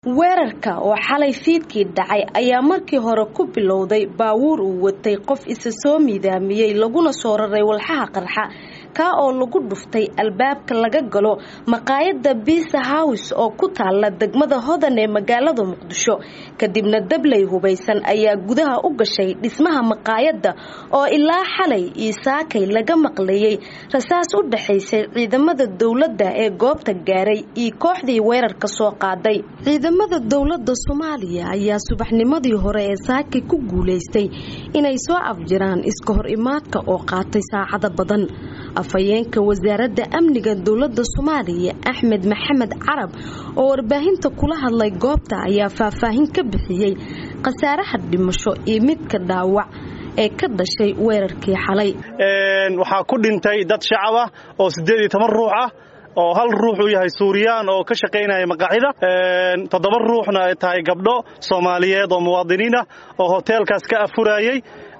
weerarka oo xalay fiidkii dhacay ayaa markii hore ku bilowday baabuur uu watay qof isa soo miidaamiyey laguna soo raray walxaha qarxa kaa oo lagu dhuftay albaabka laga galo maqaayada biisa hows oo ku taala degmada hodan ee magaalada muqdisho kadibna dabley hubaysan ayaa gudaha u gashay dhismaha maqaayada oo ilaa xalay iyo saakay laga maqlayay rasaas u dhaxaysay ciidamada dowladda ee goobta gaaray iyo kooxdii weerarka soo qaaday ciidamada dowlada soomaaliya ayaa subaxnimadii hore ee saakay ku guulaystay inay soo afjiraan iska hor imaadka oo qaatay saacada badan afhayeenka wasaaradda amniga dowlada soomaaliya axmed maxamed carab oo warbaahinta kula hadlay goobta ayaa faahfaahin ka bixiyey khasaaraha dhimasho iyo midka dhaawac ee ka dhashay weerarkii xalay waxaa ku dhintay dad shacab ah oo siddeed iyo toban ruux ah oo hal ruux uu yahay suuriyaan oo ka shaqaynaya maqaaxida toddoba ruuxna ay tahay gabdho soomaaliyeed oo muwaadiniin ah oo hoteelkaas ka afurayey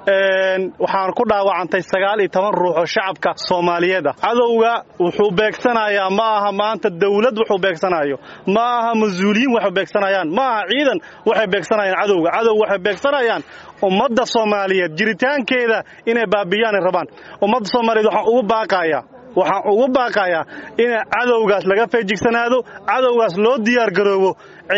waxaan ku dhaawacantay sagaal iyo toban ruux oo shacabka soomaaliyeed ah cadowga wuxuu beegsanayaa ma aha maanta dawlad wuxuu beegsanayo ma aha mas-uuliyiin waxay beegsanayaan ma aha ciidan waxay beegsanayaan cadowga cadow waxay beegsanayaan ummadda soomaaliyeed jiritaankeeda inay baabiyaanay rabaan ummadda soomaaliyeed waxaan ugu baaqayaa waxaan ugu baaqayaa in cadowgaas laga feejigsanaado cadowgaas loo diyaargaroobo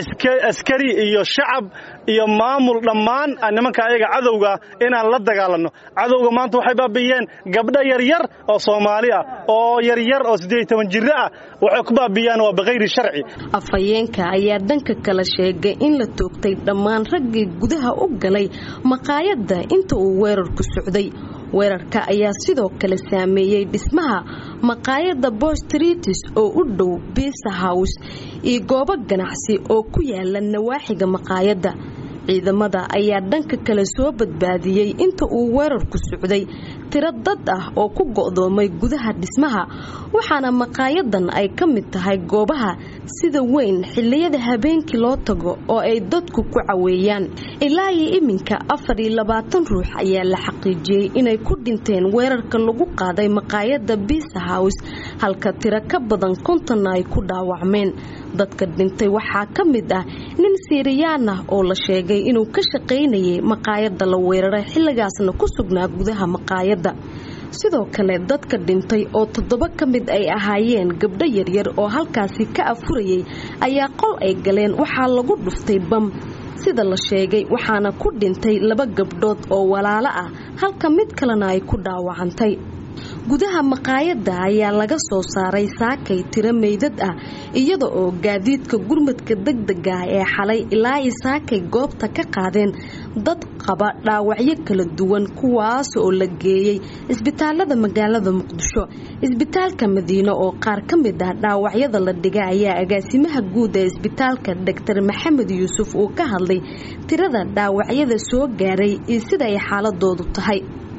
askari iyo shacab iyo maamul dhammaan nimanka ayaga cadowgaa inaan la dagaalanno cadowga maanta waxay baabiyeen gabdho yaryar oo soomaali ah oo yaryar oo siddeed toban jirro ah waxay ku baabiyaan waa bikhayri sharci afhayeenka ayaa dhanka kale sheegay in la toogtay dhammaan raggii gudaha u galay maqaayadda inta uu weerarku socday weerarka ayaa sidoo kale saameeyey dhismaha maqaayadda bostritis oo u dhow biisa hows iyo goobo ganacsi oo ku yaala nawaaxiga maqaayadda ciidamada ayaa dhanka kale soo badbaadiyey inta uu weerarku socday tiro dad ah oo ku go'doomay gudaha dhismaha waxaana maqaayadan ay ka mid tahay goobaha sida weyn xilliyada habeenkii loo tago oo ay dadku ku caweeyaan ilaa iyo iminka afar iyo labaatan ruux ayaa la xaqiijiyey inay ku dhinteen weerarka lagu qaaday maqaayada biisa hows halka tiro ka badan kontonna ay ku dhaawacmeen dadka dhintay waxaa ka mid ah nin siiriyaan ah oo la sheegay inuu ka shaqaynayay maqaayada la weeraray xilligaasna ku sugnaa gudaha maqaayadda sidoo kale dadka dhintay oo toddoba ka mid ay ahaayeen gabdho yaryar oo halkaasi ka afurayay ayaa qol ay galeen waxaa lagu dhuftay bam sida la sheegay waxaana ku dhintay laba gabdhood oo walaalo ah halka mid kalena ay ku dhaawacantay gudaha maqaayadda ayaa laga soo saaray saakay tiro meydad ah iyada oo gaadiidka gurmadka degdega ah ee xalay ilaa i saakay goobta ka qaadeen dad qaba dhaawacyo kala duwan kuwaas oo la geeyey isbitaalada magaalada muqdisho isbitaalka madiine oo qaar ka mid ah dhaawacyada la dhiga ayaa agaasimaha guud ee isbitaalka doctor maxamed yuusuf uu ka hadlay tirada dhaawacyada soo gaaray iyo sida ay xaaladoodu tahay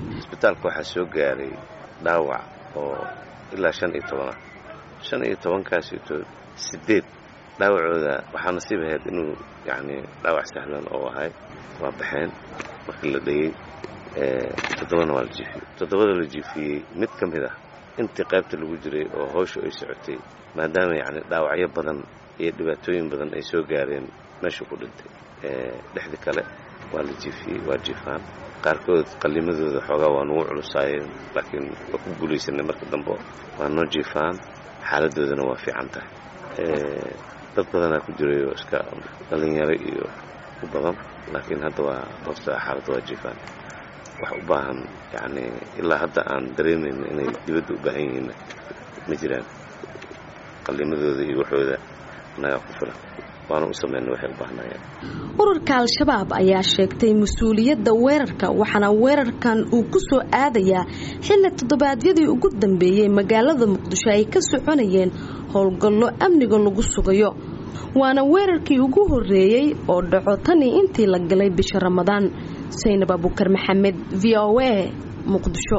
dhaawac oo ilaa shan iyo toban ah shan iyo tobankaasito siddeed dhaawacooda waxaa nasiib ahayd inuu yacni dhaawac sahlan oo ahay waa baxeen markii la dhayey toddobana waa la jiifiyey toddobada la jiifiyey mid ka mid ah intii qaybta lagu jiray oo hawsha ay socotay maadaama yacni dhaawacyo badan iyo dhibaatooyin badan ay soo gaareen meeshuu ku dhintay dhexdii kale waa la jiifiyey waa jiifaan qaarkood qallimadooda xoogaa waa nugu culusaayeen laakiin waa ku guulaysanay marka dambe waa noo jiifaan xaaladoodana waa fiican tahay dad badanaa ku jiray oo iska dhallinyaro iyo u badan laakiin hadda waa hoosta xaaladda waa jiifaan wax u baahan yacni ilaa hadda aan dareemayno inay dibadda u baahan yihiinna ma jiraan qallimadooda iyo waxooda nagaa ku filan waana u samayna waxay u baahnayeen ururka al-shabaab ayaa sheegtay mas-uuliyadda weerarka waxaana weerarkan uu ku soo aadayaa xilli toddobaadyadii ugu dambeeyey magaalada muqdisho ay ka soconayeen howlgallo amniga lagu sugayo waana weerarkii ugu horreeyey oo dhaco tanii intii la galay bisha ramadaan saynab abukar maxamed v o a muqdisho